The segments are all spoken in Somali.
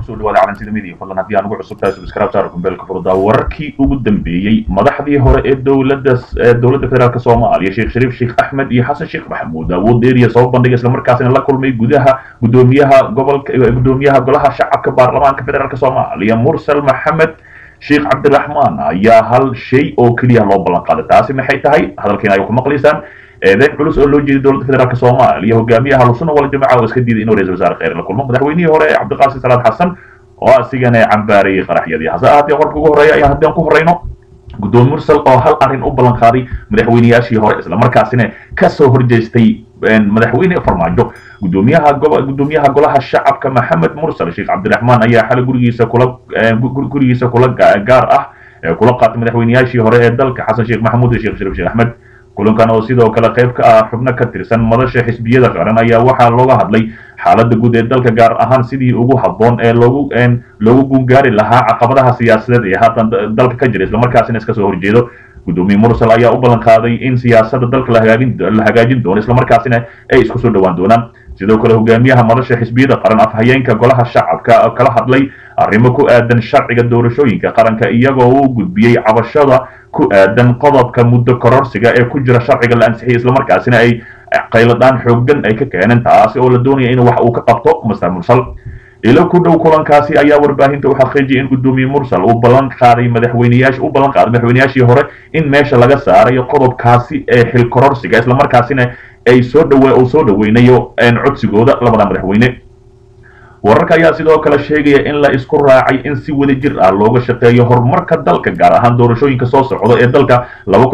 kusoo dhawaada calansiida midiya fadlan haddii aan ugu cusub tahay subscribe saar kumbeelka furdaa wararkii ugu dambeeyey madaxdii hore ee dowladda dowladda federaalk soomaaliya sheekh shariif sheekh axmed iyo xasan sheekh maxamuud awood dheeriya soo bandhigay islamarkaasina la kulmay gudaha gudoomiyaha gobolka gudoomiyaha golaha shacabka baarlamaanka federaalk soomaaliya mursal maxamed sheekh cabdiraxmaan ayaa hal shay oo keliya loo ballan qaaday taasi maxay tahay hadalkiina ay ku maqlaysaan eedeyn culus oo loo jeeday dowladda federaalk soomaaliya hogaamiyaha ahlusunna wal jamaca oo iska diiday inuu ra-isul wasaare kheyr la kulmo madaxweynihii hore cabdiqaasim salaad xasan oo asigana cambaarayay qaraxyadii hase ahaatee warka ugu horreeya ayaan haddii aan ku horreyno gudoomiye mursal oo hal arrin u ballan qaaday madaxweyneyaashii hore islamarkaasina kasoo horjeestay madaxweyne farmaajo gudoomiyaha gudoomiyaha golaha shacabka maxamed mursal sheekh cabdiraxmaan ayaa xalay gurigiisa kula gurigiisa kula gaar ah kula qaatay madaxweyneyaashii hore ee dalka xasan sheekh maxamuud iyo sheekh shariif sheekh axmed kulankan oo sidoo kale qayb ka ah xubno ka tirsan madasha xisbiyada qaran ayaa waxaa looga hadlay xaaladda guud ee dalka gaar ahaan sidii ugu habboon ee loogu loogu gungaari lahaa caqabadaha siyaasadeed ee haatan dalka ka jira islamarkaasina iska soo horjeedo gudoomiye mursal ayaa u ballan qaaday in siyaasadda dalka lahagaagin la hagaajin doono islamarkaasina ay isku soo dhowaan doonaan sidoo kale hogaamiyaha madasha xisbiyada qaran afhayeenka golaha shacabka kala hadlay arrimo ku aadan sharciga doorashooyinka qaranka iyagoo u gudbiyey cabashada ku aadan qodobka muddo kororsiga ee ku jira sharciga la ansixiyay islamarkaasina ay qayladaan xooggan ay ka keeneen taasi oo la doonaya in wax uu ka qabto master mursal ilo ku dhow kulankaasi ayaa warbaahinta u xaqiijiyay in gudoomiye mursal uu ballan qaaday madaxweyneyaasha u ballan qaaday madaxweyneyaashii hore in meesha laga saarayo qodobkaasi ee xil kororsiga islamarkaasina ay soo dhawe uu soo dhaweynayo codsigooda labada madaxweyne wararka ayaa sidoo kale sheegaya in la isku raacay in si wada jir ah looga shaqeeyo horumarka dalka gaar ahaan doorashooyinka soo socda ee dalka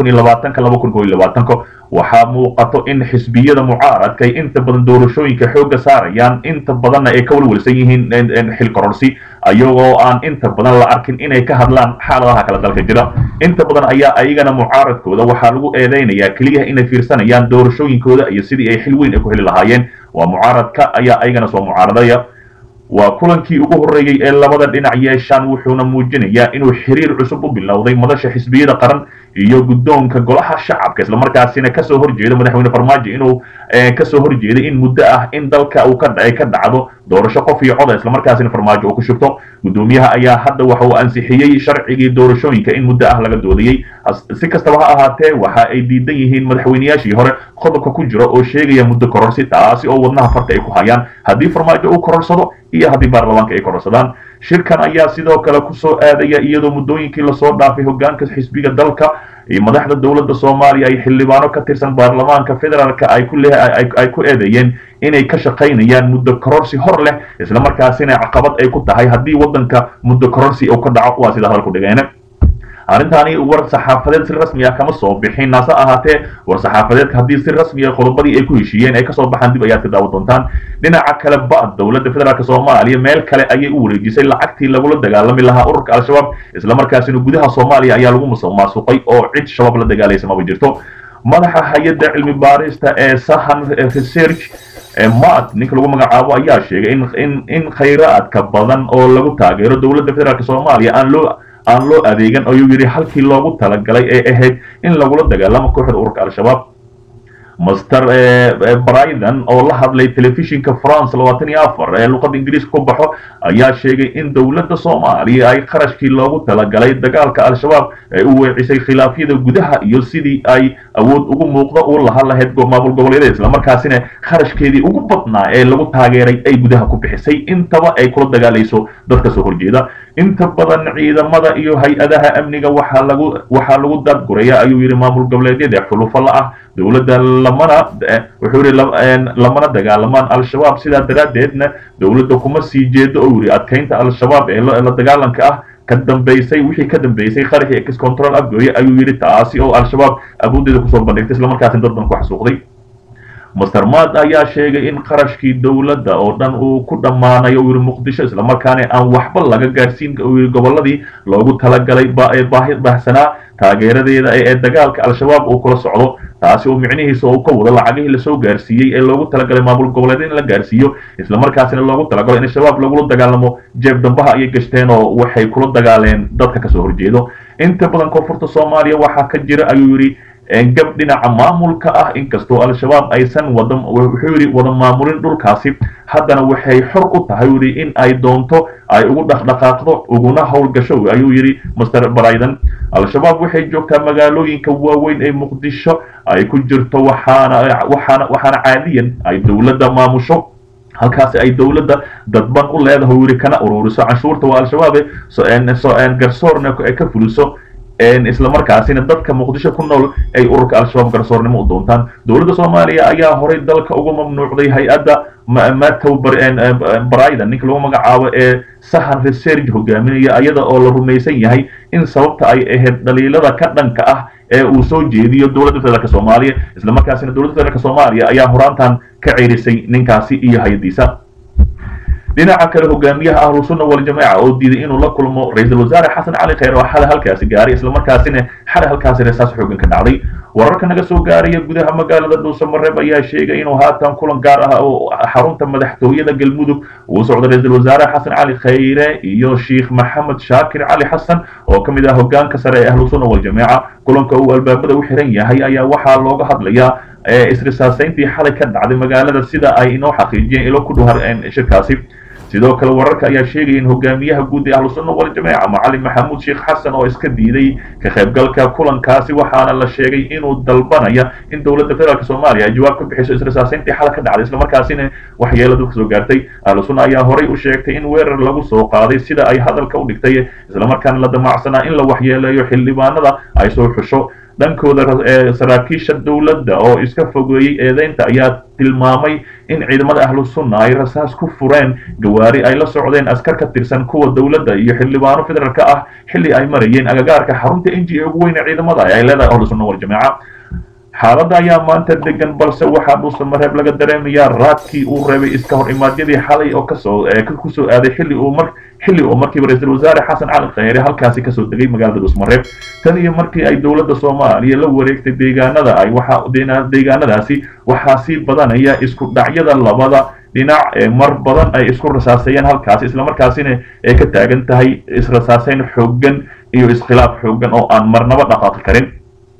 waxaa muuqato in xisbiyada mucaaradka ay inta badan doorashooyinka xoogga saarayaan inta badanna ay ka walwalsan yihiin xil kororsi ayagoo aan inta badan la arkin inay ka hadlaan xaaladaha kale dalka jira inta badan ayaa ayagana mucaaradkooda waxaa lagu eedeynayaa keliya inay fiirsanayaan doorashooyinkooda iyo sidii ay xil weyn ay ku heli lahaayeen waa mucaaradka ayaa ayagana soo mucaaradaya waa kulankii ugu horreeyey ee labada dhinac yeeshaan wuxuuna muujinayaa inuu xiriir cusub u bilowday madasha xisbiyada qaran iyo guddoonka golaha shacabka islamarkaasina kasoo horjeeda madaxweyne farmaajo inuu kasoo horjeeday in muddo ah in dalka uu ka ka dhacdo doorasho qof iyo coda islamarkaasina farmaajo uu ku shubto gudoomiyaha ayaa hadda waxa uu ansixiyey sharcigii doorashooyinka in muddo ah laga doodayey si kastaba ha ahaatee waxa ay diidan yihiin madaxweyneyaashii hore qodobka ku jira oo sheegaya muddo kororsi taasi oo wadnaha farta ay ku hayaan haddii farmaajo uu kororsado iyo haddii baarlamaanka ay kororsadaan shirkan ayaa sidoo kale kusoo aadaya iyadoo muddooyinkii lasoo dhaafay hogaanka xisbiga dalka iyo madaxda dowladda soomaaliya ay xildhibaano ka tirsan baarlamaanka federaalka ay ku ay ku eedeeyeen inay ka shaqaynayaan muddo kororsi hor leh islamarkaasina caqabad ay ku tahay haddii waddanka muddo kororsi uu ka dhaco waa sida hadalku dhigeene arrintaani war saxaafadeed si rasmi ah kama soo bixin hase ahaatee war saxaafadeedka haddii si rasmi ah qodobadii ay ku heshiiyeen ay kasoo baxaan dib ayaad ka daawan doontaan dhinaca kale ba dowladda federaalk soomaaliya meel kale ayay u wareejisay lacagtii lagula dagaalami lahaa ururka al-shabaab islamarkaasina gudaha soomaaliya ayaa lagu maasuqay oo cid shabaab la dagaalaysa maba jirto madaxa hay-adda cilmi baarista ee sahan research mat ninka lagu magacaabo ayaa sheegay in in khayraadka badan oo lagu taageero dowladda federaalk soomaaliya aan loo aan loo adeegan ayuu yidhi halkii loogu talagalay ee ahayd in lagula dagaalamo kooxda ururka al-shabaab master bryden oo la hadlay telefishinka france labaatan iyo afar ee luqadda ingiriiska ku baxo ayaa sheegay in dowladda soomaaliya ay qarashkii loogu talagalay dagaalka al-shabaab ay u weecisay khilaafyada gudaha iyo sidii ay awood ugu muuqda u laha lahayd maamul goboleedyada islamarkaasina kharashkeedii ugu badnaa ee lagu taageeray ay gudaha ku bixisay intaba ay kula dagaalayso dadka soo horjeeda inta badan ciidamada iyo hay-adaha amniga waxaa lagu waxaa lagu daadguraya ayuu yidhi maamul goboleedyada xulufo la ah dowladda lamana wuxuu yidhi lamana dagaalamaan al-shabaab sidaa daraaddeedna dowladda kuma sii jeedo oo yidhi adkaynta al-shabaab ee la dagaalanka ah ka dambaysay wixii ka dambeysay qaraxii ex control afgooye ayuu yidhi taasi oo al-shabaab awooddeeda kusoo bandhigtay islamarkaasina dad badan ku xasuuqday master mad ayaa sheegay in qarashkii dowladda oo dhan uu ku dhammaanayo uu yidhi muqdisho islamarkaana aan waxba laga gaarsiin uu yidhi gobolladii loogu talagalay baahi baahsanaa taageeradeeda ee dagaalka al-shabaab uu kula socdo taasi oo micnihiisa uu ka wado lacagihii lasoo gaarsiiyey ee loogu talagalay maamul goboleed in la gaarsiiyo islamarkaasina loogu talagalo in shabaab lagula dagaalamo jeeb dambaha ayay gashteen oo waxay kula dagaaleen dadka kasoo horjeedo inta badan koonfurta soomaaliya waxaa ka jira ayuu yidhi gab dhinaca maamulka ah inkastoo al-shabaab aysan wada wuxuu yidhi wada maamulin dhulkaasi haddana waxay xor u tahay yidhi in ay doonto ay ugu dhaqdhaqaaqdo uguna howlgasho ayuu yidhi master briden al-shabaab waxay joogtaa magaalooyinka waaweyn ee muqdisho ay ku jirto waxaana waxaana waxaana caadiyan ay dowladda maamusho halkaasi ay dowladda dadban u leedahay yidhi kana ururiso canshuurta waa al-shabaabe garsoorna ay ka fuliso isla markaasina dadka muqdisho ku nool ay ururka al-shabaab garsoornimo u doontaan dowladda soomaaliya ayaa horay dalka uga mamnuucday hay-adda matow briden ninka lagu magacaabo ee sahan research hogaaminaya iyada oo la rumaysan yahay in sababta ay ahayd dhaliilada ka dhanka ah ee uu soo jeediyo dowladda federaalk soomaaliya isla markaasina dowladda federaalk soomaaliya ayaa horaantan ka ceerisay ninkaasi iyo hay-adiisa dhinaca kale hogaamiyaha ahlu sunna waljamaaca oo diiday inuu la kulmo ra-iisul wasaare xasan cali kheyr oo xalay halkaasi gaaray islamarkaasina xalay halkaasi reesaas xoogan ka dhacday wararka naga soo gaaraya gudaha magaalada dhuusamareeb ayaa sheegay inuu haatan kulan gaar ah oo xarunta madaxtooyada galmudug uu socdo ra-iisul wasaare xasan cali kheyre iyo sheikh maxamed shaakir cali xasan oo ka mid ah hogaanka sare ee ahlu sunna waljamaaca kulanka uu albaabada u xiran yahay ayaa waxaa looga hadlayaa isrisaasayntii xalay ka dhacday magaalada sida ay inoo xaqiijiyeen ilo ku dhuhar shirkaasi sidoo kale wararka ayaa sheegaya in hogaamiyaha guud ee ahlu sunna waljamaaca macalin maxamuud sheekh xasan oo iska diiday ka qaybgalka kulankaasi waxaana la sheegay inuu dalbanaya in dowladda federaalk soomaaliya ay jawaab ka bixiso isrisaasayntii xala ka dhacday islamarkaasina waxyeelo dadka soo gaartay ahlu sunna ayaa horay u sheegtay in weerar lagu soo qaaday sida ay hadalka u dhigtay islamarkaana la damacsanaa in la waxyeeleeyo xildhibaanada ay soo xusho dhankooda saraakiisha dowladda oo iska fogeeyey eedeynta ayaa tilmaamay in ciidamada ahlu sunna ay rasaas ku fureen gawaari ay la socdeen askar ka tirsan kuwa dowladda iyo xildhibaano federaalka ah xilli ay marayeen agagaarka xarunta n g ugu weyn ee ciidamada ay leedahay ahlu sunna waljamaaca xaaladda ayaa maanta degan balse waxaa dhuusamareeb laga dareemayaa raadkii uu reebay iska hor imaadyadii xalay oo kasoo kusoo aaday xilli uu mar xilli oo markiiba ra-iisul wasaare xasan cali kheyre halkaasi kasoo degay magaalada dhuusmareeb tan iyo markii ay dowladda soomaaliya la wareegtay deegaanada ay waxa deegaanadaasi waxaa sii badanaya isku dhacyada labada dhinac ee mar badan ay isku rasaasayeen halkaasi islamarkaasina ay ka taagan tahay israsaasayn xooggan iyo iskhilaaf xooggan oo aan marnaba dhaqaaqi karin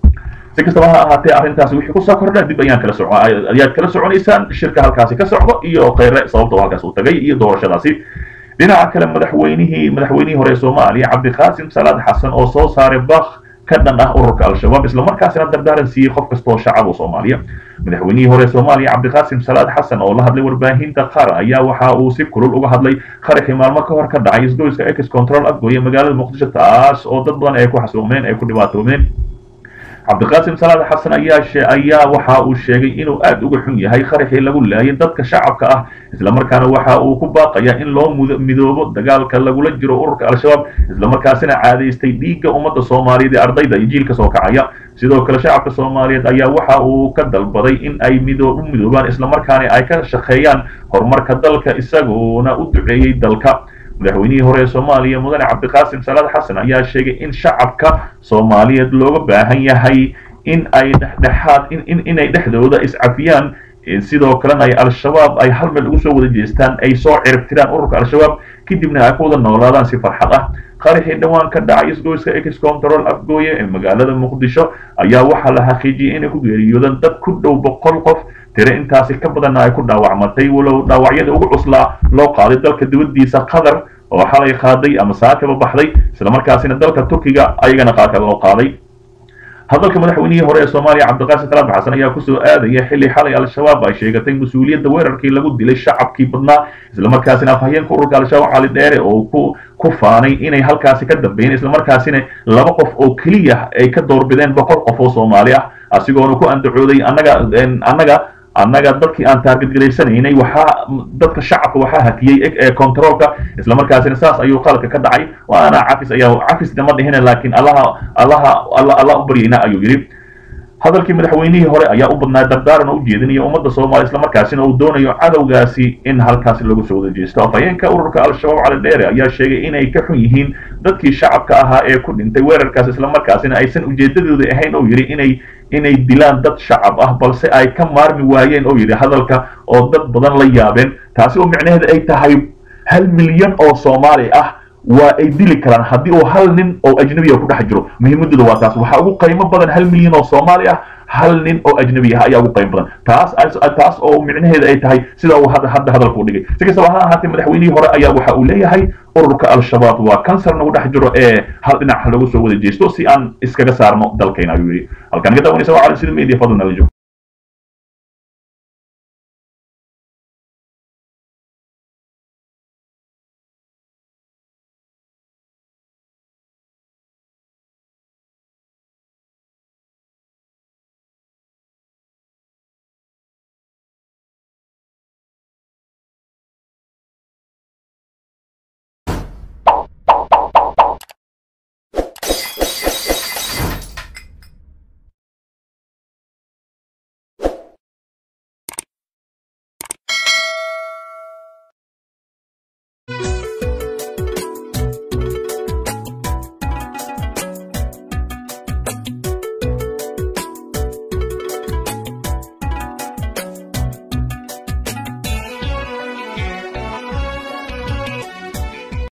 si kastaba ha ahaatee arrintaasi wixii kusoo kordha dib ayaan kala soco ayaad kala soconaysaan shirka halkaasi ka socdo iyo kheyre sababta halkaas uu tagay iyo doorashadaasi dhinaca kale madaxweynihii madaxweynihii hore ee soomaaliya cabdiqaasim salaad xasan oo soo saaray bak ka dhan ah ururka al-shabaab islamarkaasina dardaaran siiyey qof kastoo shacab oo soomaaliya madaxweynihii hore ee soomaaliya cabdiqaasim salaad xasan oo la hadlay warbaahinta qaar ayaa waxa uu si kulul uga hadlay qaraxii maalmo ka hor ka dhacay isgoyska ex control afgooye magaalada muqdisho taas oo dad badan ay ku xasuuqmeen ay ku dhibaatoomeen cabdiqaasim salaad xasan ayaa ayaa waxa uu sheegay inuu aad uga xun yahay qaraxii lagu laayay dadka shacabka ah islamarkaana waxa uu ku baaqaya in loo midoobo dagaalka lagula jiro ururka al-shabaab islamarkaasina caadaystay dhiigga ummadda soomaaliyeed ee ardayda iyo jiilka soo kacaya sidoo kale shacabka soomaaliyeed ayaa waxa uu ka dalbaday in ay mido u midoobaan islamarkaana ay ka shaqeeyaan horumarka dalka isagoona u duceeyey dalka madaxweynihii hore ee soomaaliya mudane cabdiqaasim salaad xasan ayaa sheegay in shacabka soomaaliyeed looga baahan yahay in ay dhexdhexaad inay dhexdooda iscafiyaan sidoo kalena ay al-shabaab ay hal meel ugu soo wada jeestaan ay soo ciribtiraan ururka al-shabaab kadibna ay ku wada noolaadaan si farxad ah qaraxii dhowaan ka dhacay isgoyska ex control afgooye ee magaalada muqdisho ayaa waxaa la xaqiijiyey inay ku geeriyoodaan dad ku dhow boqol qof tire intaasi ka badanna ay ku dhaawacmatay walow dhaawacyada ugu cuslaa loo qaaday dalka dibaddiisa qatar oo xalay qaaday ama saakaba baxday islamarkaasina dalka turkiga ayagana qaarka loo qaaday hadalka madaxweynihii hore ee soomaaliya cabdiqaasim salaad xasan ayaa kusoo aadaya xilli xalay al-shabaab ay sheegatay mas-uuliyadda weerarkii lagu dilay shacabkii badnaa islamarkaasina afhayeenka ururka al-shabaab cali dheere oo ku ku faanay inay halkaasi ka dambeeyeen islamarkaasina laba qof oo keliya ay ka doorbideen boqol qof oo soomaali ah asigoona ku andacooday annaga annaga annaga dadkii aan taargetgelaysanaynay waxaa dadka shacabka waxaa hakiyey ee controolka islamarkaasina saas ayuu qaladka ka dhacay waana cafis ayaa cafisna ma dhihina laakiin allaha allaha allah u baryayna ayuu yidhi hadalkii madaxweynihii hore ayaa u badnaa dardaaran oo u jeedinaya ummadda soomaaliya islamarkaasina uu doonayo cadowgaasi in halkaasi lagu soo wada jeesto afhayeenka ururka al-shabaab cali dheere ayaa sheegay inay ka xun yihiin dadkii shacabka ahaa ee ku dhintay weerarkaas islamarkaasina aysan ujeedadooda ahayn oo yidhi inay inay dilaan dad shacab ah balse ay ka maarmi waayeen oo yidhi hadalka oo dad badan la yaabeen taasi oo micnaheeda ay tahay hal milyan oo soomaali ah waa ay dili karaan haddii uu hal nin oo ajnabiya ku dhex jiro muhiimadooda waa taas waxaa ugu qiimo badan hal milyan oo soomaali ah hal nin oo ajnabi ah ayaa ugu qiimo badan taas taas oo micnaheeda ay tahay sida uu hadda hadda hadalku dhigay si kastaba ha ahaatee madaxweynihii hore ayaa waxa uu leeyahay ururka al-shabaab waa kansar nagu dhex jiro ee hal dhinac lagu soo wada jeesto si aan iskaga saarno dalkayna ayuu yidhi halkaan ka daawanaysa waa cali sida media fadlan nala joog